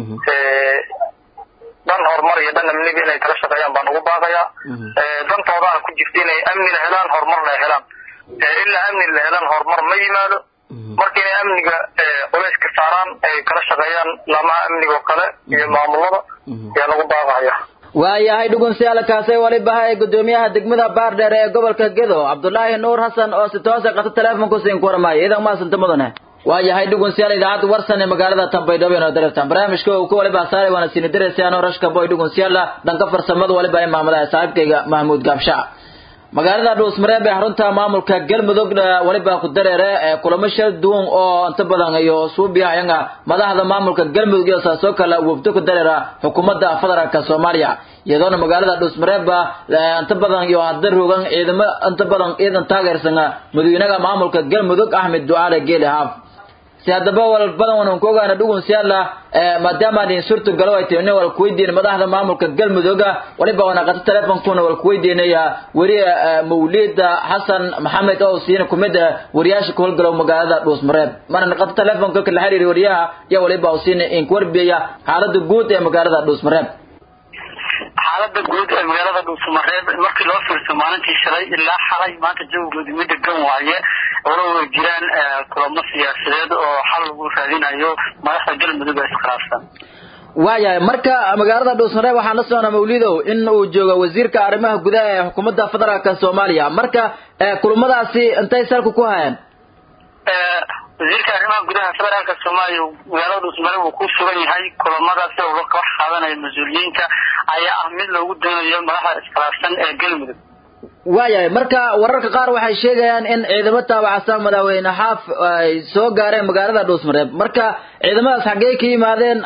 B: dhan horumar iyo dhan amniga inay kala shaqeeyaan baan ugu baaqayaa dantoodaana ku jirta inay amnina helaan horumarna ay helaan ilaa amni la helaan horumar ma yimaado marka inay amniga culayska saaraan ay kala shaqeeyaan laamaha amniga oo kale iyo maamulada ayaan ugu baaqaya
A: waayahay dhugunsiyaal kaasay waliba ee gudoomiyaha degmada baardheer ee gobolka gedo cabdulaahi nuur xasan oo si toose qata teleefonku siin ku warmaayo idan maasanta mudane waayahay dhugunsiyaal idaacadda warsan ee magaalada tambaydhabo inoo dareertaan barnaamijka uu ku waliba saaray waana siini diraysayaanoo rashka boy dhugunsiyaala dhanka farsamada waliba ee maamulaha saaxiibkayga mahmuud gaabshac magaalada dhuusmareeb ee xarunta maamulka galmudug waliba ku dareere ee kulamo shal duwan oo inta badan iyo suubiya ayaga madaxda maamulka galmudug iyo saasoo kale wafdo ku dareera xukuumadda federaalka soomaaliya iyadoona magaalada dhuusmareeb inta badan iyo hadda rogan ciidamo inta badan ciidan taageersan madaxweynaha maamulka galmudug axmed ducaale geeli haaf si haddaba wal badan wanan ku ogaana dhugun siyaala maadaama adin surtu galo ay tahay wal kuweydiin madaxda maamulka galmudugga waliba wana qata teleefonkuna wal kuweydiinaya weriye mawlida xasan maxamed oo siina kumid wariyaasha ku howlgalow magaalada dhuusmareeb marna qata teleefonka kala xiriiri wariyaha iyo waliba uu siina in kuwarbiyaya xaalada guud ee magaalada dhuusmareeb
B: xaalada guud ee magaalada dhuusamareeb markii loo fiirso maalintii shalay ilaa xalay maanta jawigoodi mid degan waaye walow ay jiraan kulamo siyaasadeed oo xal lagu raadinayo madaxda galmudug ee iskhilaafsan
A: waayahay marka magaalada dhuusmareeb waxaan la socnaa mawlidow in uu joogo wasiirka arrimaha gudaha ee xukuumadda federaalka soomaaliya marka kulamadaasi intay salku ku hayaan
B: wasiirka arrimaha gudaha federaalka soomaaliya magaalada dhuusmareeb uu ku sugan yahay kulamadaasi oo ka wax qaadanaya mas-uuliyiinta ayaa ah mid loogu doonayo madaxda iskhilaafsan ee galmudug
A: waayahay marka wararka qaar waxay sheegayaan in ciidamo taabacsan madaxweyne xaaf ay soo gaareen magaalada dhuusmareeb marka ciidamadaas xaggee ka yimaadeen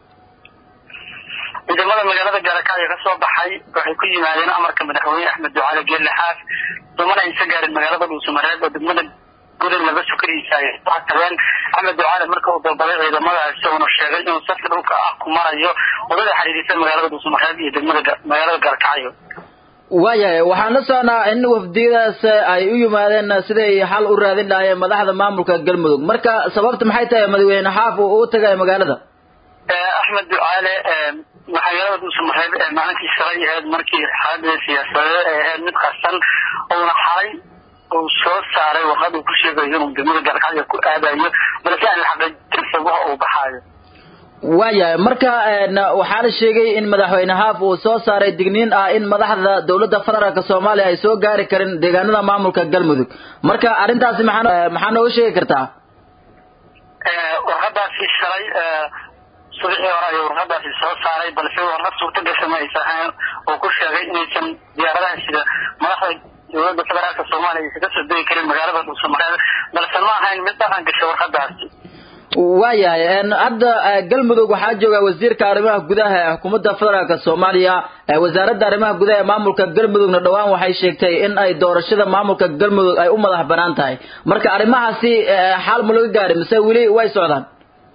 B: ciidamada magaalada gaalakacyo ka soo baxay waxay ku yimaadeen amarka madaxweyne axmed ducaale geelle xaaf dumana aysa gaarin magaalada dhuusamareeb oo degmada gudub laga sukariisa ay tageen axmed ducaale marka uu dalbaday ciidamadaasi uuna sheegay inuu safka dhulka ah ku marayo wadada xiriirisa magaalada dhuusamareeb iyo degmada magaalada gaalkacyo
A: waayahay waxaan la socnaa in wafdiyadaas ay u yimaadeen siday xal u raadin lahaayeen madaxda maamulka galmudug marka sababta maxay tahay madaxweyne xaaf uu u tagay magaalada
B: axmed ducaale magaalada dhuusamareeb ee maalintii shalay ahayd markii xaalada siyaasadeed ay ahayd mid qarsan uuna xalay uu soo saaray warqad uu ku sheegayo inuu degmada gaalkacyo ku aadayo balse aan la xaqiijin sabaha uu baxaayo
A: waayahay marka waxaa la sheegay in madaxweyne haaf uu soo saaray digniin ah in madaxda dowladda federaalka soomaaliya ay soo gaari karin deegaanada maamulka galmudug marka arrintaasi maxaa maxaa nooga sheegi kartaa
B: warqadaasi shalay subaxii hore ayuu warqadaasi soo saaray balse warqad suurta gasha ma aysa ahayn oo ku sheegay inaysan diyaaradaha sida madaxda dowladda federaalka soomaaliya aysan kasoo degi karin magaalada dhuusamareeb balse ma ahayn mid dhaqan gashay warqadaasi
A: waayahay hadda galmudug waxaa jooga wasiirka arrimaha gudaha ee xukuumadda federaalka soomaaliya wasaaradda arrimaha gudaha ee maamulka galmudugna dhowaan waxay sheegtay in ay doorashada maamulka galmudug ay u madax banaan tahay marka arrimahaasi xaal ma laga gaari mise weli way socdaan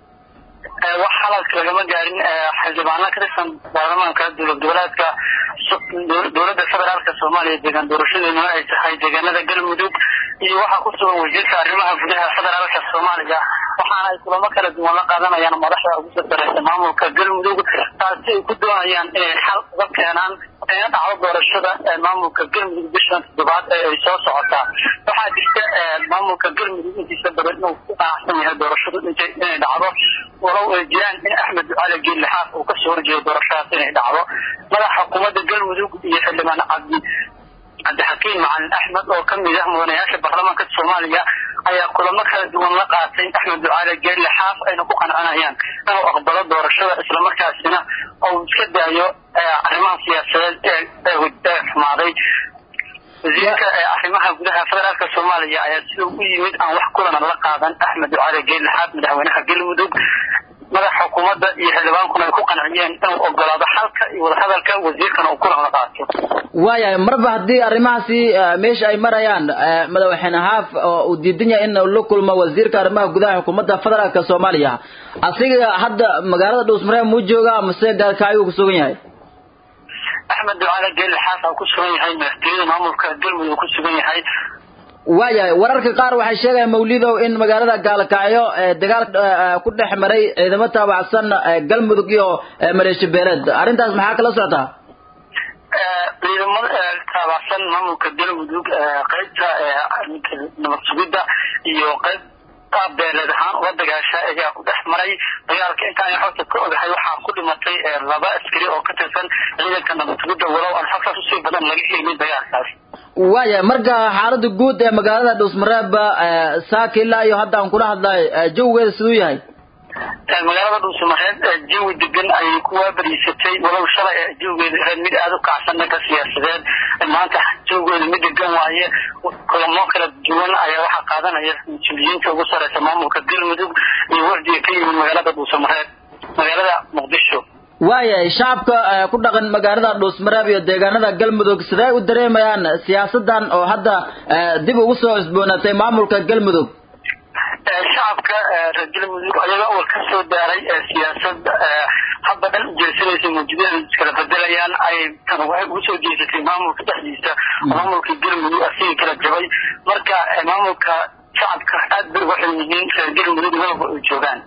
B: wax xalalka lagama gaarin xildhibaano ka tirsan baarlamaanka dowlad goboleedka dowladda federaalka soomaaliya deegaan doorashadeeduna ay tahay deegaanada galmudug iyo waxaa ku sugan wasiirka arrimaha gudaha federaalka soomaaliya wax waxaana ay kulamo kala duwan la qaadanayaan madaxda ugu sardareysa maamulka galmudug taasi ay ku doonayaan inay xal uga keenaan ayna dhacdo doorashada maamulka galmudug bishan toddobaad ee ay soo socotaa waxaa jirta maamulka galmudug intiisa badan inuu ku qanacsan yahay doorashadu inay dhacdo walow ay jiraan in axmed ducale geellixaaf uu kasoo horjeedo doorashadaas inay dhacdo madaxa xukuumadda galmudug iyo xildhibaan cabdi cabdixakiim macalin axmed oo kamid ah mudanayaasha baarlamaanka soomaaliya ayaa kulamo kala duwan la qaatay axmed ducaale geelle xaaf ayna ku qancinayaan inuu aqbalo doorashada islamarkaasina uu iska daayo arrimaha siyaasadeed ee xumaaday wasiirka arrimaha gudaha federaalka soomaaliya ayaa sida u yimid aan wax kulana la qaadan axmed ducaale geelle xaaf madaxweynaha galmudug madaxa xukuumadda iyo xildhibaankuna ay ku qanciyeen inuu ogolaado xalka iyo wadahadalka wasiirkana uu kulan la qaato
A: waayahay marba haddii arrimahaasi meesha ay marayaan madaxweyne haaf oo uu diidan yahay in la kulmo wasiirka arrimaha gudaha xukuumadda federaalka soomaaliya asiga hadda magaalada dhuusmaree muu jooga mase gaalkaayuu ku sugan yahay
B: axmed ducaale geelle xaaf aa ku sugan yahay madaxtooyada maamulka galmudug ku sugan yahay
A: waayahay wararka qaar waxay sheegayaan mawlidow in magaalada gaalkacyo dagaal ku dhex maray ciidamo taabacsan galmudug iyo maleeshiya beeleed arrintaas maxaa kala socotaa
B: ciidamada taabacsan maamulka galmudug qaybta nabad sugidda iyo qayb beeleed ahaan uga dagaasha ayaa ku dhex maray dagaalka intaan xogta ka ogahay waxaa ku dhimatay laba askari oo ka tirsan ciidanka nabad sugidda walow aan xogtaas usii badan laga helin dagaalkaas
A: waaya marka xaalada guud ee magaalada dhuusmareeb saaka ilaa iyo hadda aan kula hadlay jawigeeda siduu yahay
B: magaalada dhuusamareed jawi degan ayay ku waabariisatay walow shalay jawigeeda ahayd mid aada u kacsan dhanka siyaasadeed maanta jawigeeda mid degan waaye kulamo kala duwan ayaa waxaa qaadanaya mas-uuliyiinta ugu sareysa maamulka galmudug iyo wardiga ka yimid magaalada dhuusamareed magaalada muqdisho
A: waayahay shacabka ku dhaqan magaalada dhuusmareeb iyo deegaanada galmudug sidee u dareemayaan siyaasadan oo hadda dib ugu soo cusboonaatay maamulka galmudug
B: shacabka reer galmudug ayaga oo ka soo daaray siyaasad hadda dhan ujeesanaysa mawjudada iskala bedelayaan ay tan waxay ugu soo jeesatay maamulka dhexdiisa maamulka galmudug asigii kala jabay marka maamulka shacabka aad bay uga xun yihiin reer galmudug walba ay joogaan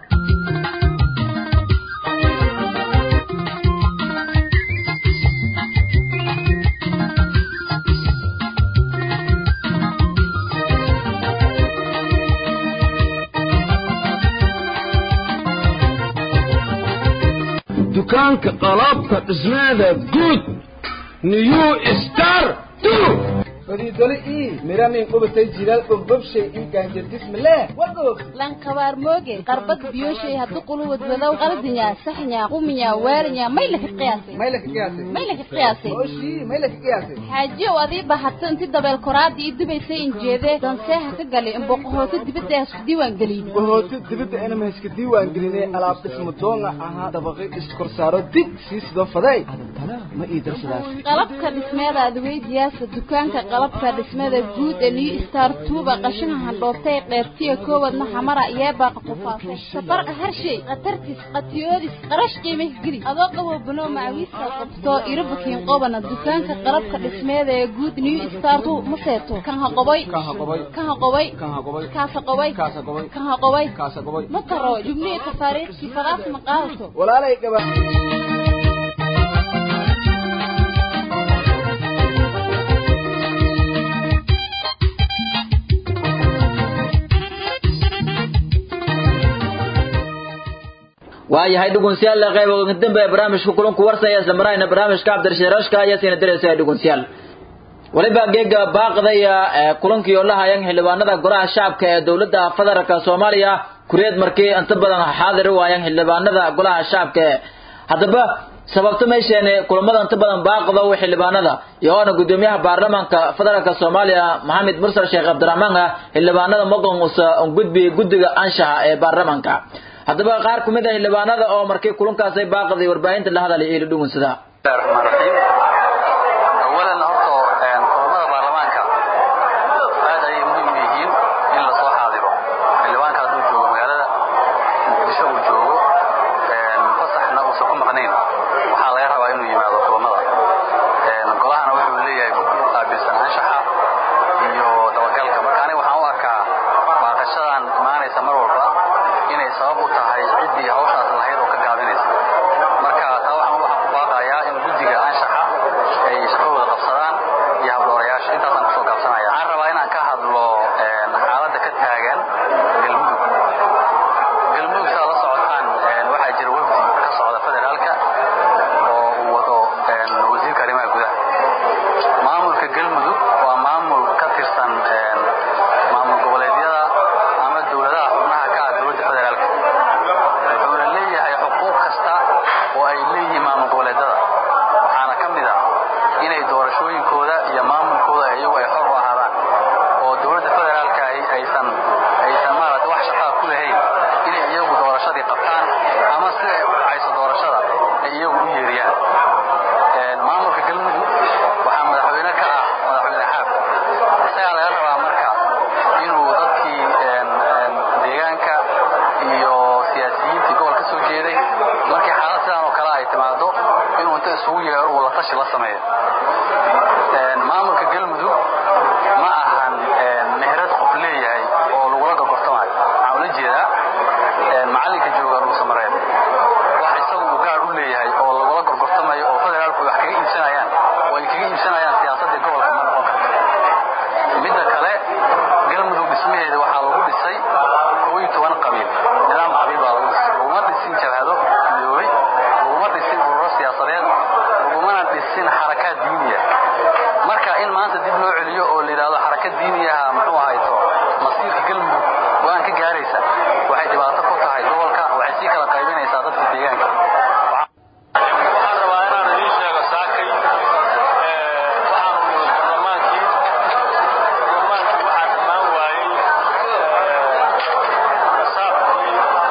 F: dukaanka qalabka dhismeeda guud new star
E: fadiidole ii miramin qubatay jilaal bombobshay ii gaanjadismale wagoog
C: lankabaar mooge qarbad biyoshay haddu quluwad wadow qaldinya saxnya quminya waarinya maylaka qiyaasay
E: maylaka qiyaasay
C: maylaka qiyaasay
E: oshii maylaka qiyaasay
C: xaajiyow adii bahatay inti dabeel koraadii ii dubaysay injeedee danseeha ka galay imboqohooto dibadda ee isku diiwaan geliyey
E: bohooto dibadda inama iska diiwaan gelinay alaab dhismo doonga ahaa dabaqay iskorsaaro dig sii sidoo faday adantana ma ii darsadaas
C: qalabka dhismeeda adweydiyaasa dukaanka qalabka dhismada guud ee new star tuuba qashaha handhoobtay qeybtiya koowadna xamara yeebaaqa qufaasay safarqa harshay khatartis qatiyoodis qarash qiimih geli adoo qabo buno macawiista qabto irabukiin qobana dukaanka qalabka dhismeeda ee guud new star tu ma seeto kan ha qoboy
E: kan ha qobay
C: kan ha qoboy
E: kan ha qobay
C: kaasa qoboy
E: kaasa qobay
C: kan ha qoboy
E: kaasa qobay
C: ma taro jubnihi tafaariiqkii fadaas ma qaadato
E: walaalay gaba
A: waayahay dhugunsiyaal qayb ugu dambe barnaamijka kulanku warsaya isla marayna barnaamijka cabdirashiirashka ayaa siina diraysa dhugunsiyaal waliba geega baaqdaya kulankii oo la hayan xildhibaanada golaha shacabka ee dowladda federaalka soomaaliya kureed markii inta badan xaadir u hayaan xildhibaanada golaha shacabka haddaba sababta meesheene kulamada inta badan baaqda u xildhibaanada iyo oona gudoomiyaha baarlamaanka federaalka soomaaliya maxamed mursal sheekh cabdiraxmaan ah xildhibaanada maqon usa gudbi guddiga anshaxa ee baarlamaanka haddaba qaar ku mid ah xildhibaanada oo markii kulankaasay baaqday warbaahinta la hadalay iyo dhugunsada
B: bismillahi raxmaan raxiim awalan horta kulamada baarlamaanka aad ayay muhiim u yihiin in la soo xaadiro xildhibaanka hadduu joogo magaalada muqdisho uu joogo fasaxna uusan ku maqnayn waxaa laga rabaa inuu yimaado kulamada golahana wuxuu leeyahay guddi u qaabilsan anshaxa iyo dabagalka marka aniga waxaan u arkaa baaqashadan imaanaysa mar walba inay
G: intaasaan kusoo gaabsanaya waxaan rabaa inaan ka hadlo xaaladda ka taagan galmudug galmudug saa la socotaan waxaa jira wafdi ka socda federaalka oo uu wado wasiirka arrimaha gudaha maamulka galmudug waa maamul ka tirsan maamul goboleedyada ama dowladaha xubnaha ka ah dowladda federaalka wuxuuna leeyahay xuquuq kasta oo ay leeyihiin maamul goboleedyada waxaana ka mid ah inay doorashooyinkooda iyo maamulkooda iyagu ay xor u ahaadaan oo dowladda federaalka aysan aysan maaragtay wax shaqaa ku lahayn inay iyagu doorashadii qabtaan ama sida ay u dhacayso doorashada ay iyagu u yeeriyaan maamulka galmudug waxaa madaxweyne ka ah madaxweyne xaab isagaa laga rabaa marka inuu dadkii deegaanka iyo siyaasiyiintii gobol ka soo jeeday markii xaalad sidaan oo kale ay timaado inuu inta isugu yeero uu la tashi la sameeyo maamulka galmudug ma ahan meherad qof leeyahay oo lagula gorgortamayo waxaan ula jeedaa macallinka jooga dhuusamareed wax isagu uu gaar u leeyahay oo lagula gorgortamayo oo federaalku wax kaga iibsanayaan oo ay kaga iibsanayaan siyaasaddii gobolka ma noqon karto midda kale galmudug dhismaheeda waxaa lagu dhisay koo iyo toban qabiil nidaam qabiil baa lagu dhisay laguma dhisin jabhado midoobay laguma dhisin ururo siyaasadeed lagumana dhisin xarakaad diiniya marka in maanta dib loo celiyo oo la yidhahdo xarakad diiniyaha muxuu ahayto masiirka galmudug go-aan ka gaaraysa waxay dhibaato ku tahay gobolka waxay sii kala qaybinaysaa dadka deegaanka
H: waxaan rabaa inaan idiin sheego saakay waxaanu nimid barlamaankii barlamaankii waxaa dhammaan waayey saabkii ama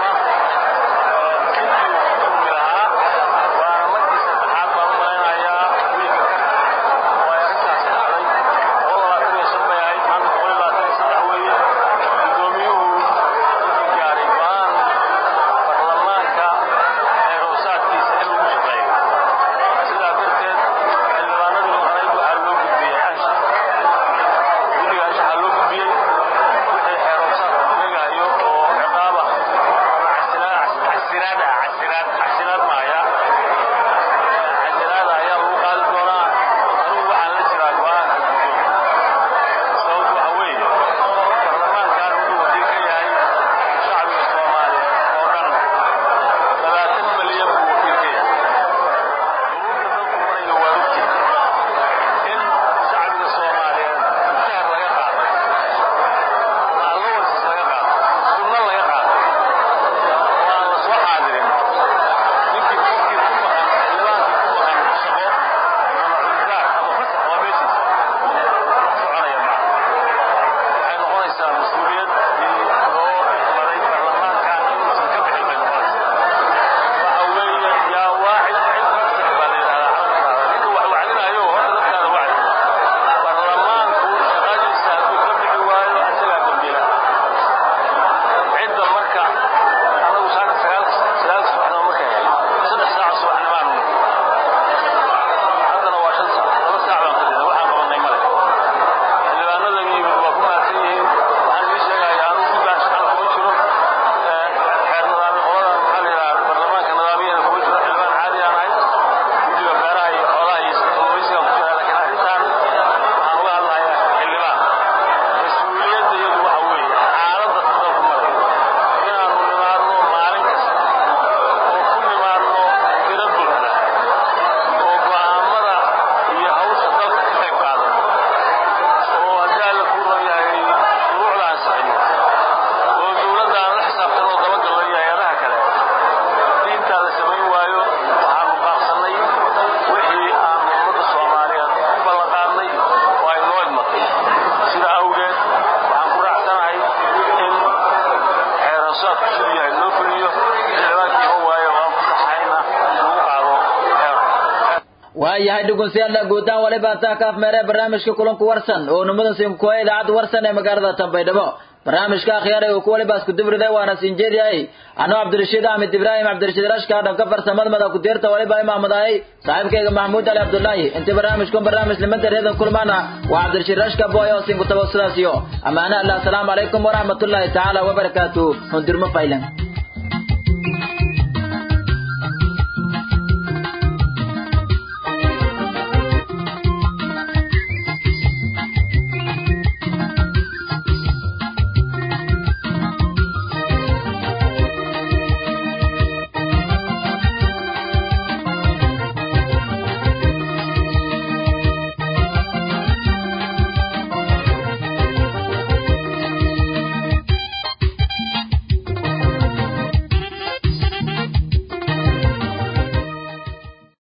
H: intii uu ku kulmi lahaa waana markii saddexaad baan u malaynayaa wiilka ka oo ay arrintaasi dhacday boqol labaatan iyo shan bay ahayd maanta boqol iyo labaatan iyo saddex weeye gudoomiyuhu wuxuu gaaray go-aan barlamaanka ee hoosaadkiisa in lagu shaqeeyo sidaa darteed xildhibaanadii maqnayd waxaa loo gudbiyey anshax guddiga anshaxa loo gudbiyey wixii xeer hoosaadka sheegayo oo ciqaab ah ama casiraad casiraad ah casiraad casiraad maaya casiraada ayaa lagu qaadi doonaa anugu waxaan la jiraa go-aanka guddoon sababtu waxa weeye barlamaankan wuxuu wakiil ka yahay shacbiga soomaaliyeed oo dhan labaatan malyan buu wakiil ka yahay duruufta dalku marayo waa ogtihin in shacbiga soomaaliyeed mushahar laga qaado allowances laga qaado sunno laga qaado oo aan la soo xaadirin ninkii qofkii ku maqan xildhibaankii ku maqan shaqo ama cudurdaar ama fasax waa meeshiisa wax soconaya maaha waxay noqonaysaa mas-uuliyad loo maray baarlamaankan inuusan ka bixin bay noqonaysaa waxa weeye yaa waacid cid nafsaka baa la yidhahdaa carabtaada ninka wax wacdinayo horta naftaada wacdi baarlamaanku shaqadiisa hadduu ka bixi waayo isagaa dambiila cidda marka anagu saaka sagaal sagaal subaxnimo markay ahayd saddex saac subaxnimaanu haddana waa shan saac laba saac baan fadhida waxaan qabanay male xildhibaanada yimid waa ku mahadsan yihiin waxaan ii sheegayaa anugu guddaan shaqada kuma jiro xeer nidaami qolada maxaa la yidhaha baarlamaanka nidaamiyana kuma jiro xildhibaan caadi aan ahay guddiga beeraha iyo xoolaha iyo kalluumaysiga ku jira laakiin arrintan waxaan uga hadlahayaa xildhibaan mas-uuliyadda iyadu waxa weeye xaaladda dalku marayo inaanu nimaadno maalin kasta oo ku nimaadno tiro buuxda oo go'aamada iyo hawsha dalka ka qayb qaadano oo haddii alla kuu ron yahay shuruucda ansixino oo dowladda aan la xisaabtan oo dabagalno iyo hay-adaha kale haddii intaa la samayn waayo waxaanu baaqsannay wixii aanu ummadda soomaaliyeed ku ballanqaadnay oo ay noo idmatay sida awgeed waxaan ku raacsanahay in xeeransaadku siduu yahay loo fuliyo xildhibaankii ma waayo waan ku saxayna lagu qaado xeer
A: waayahay dhegeystayaal guutaan waliba taa kaaf meere barnaamijka kulanku warsan oo nimadan simkuwa idaacadda warsan ee magaalada Tanbaydhabo barnaamijka akhyaaray oo waliba isku dibriday waana sinjeediyay anoo Cabdirashiid Ahmed Ibrahim Cabdirashiid Rashka dhanka farsamada mada ku deerta waliba imaamadahay saaxiibkayga Mahmuud Ali Abdullaahi inta barnaamijkan barnaamij limada reedan kulmana waa Cabdirashiid Rashka booyo sin ku tabassulaasiyo amaana Allah assalamu alaykum wa rahmatullahi ta'ala wa barakatuh hundirma faylan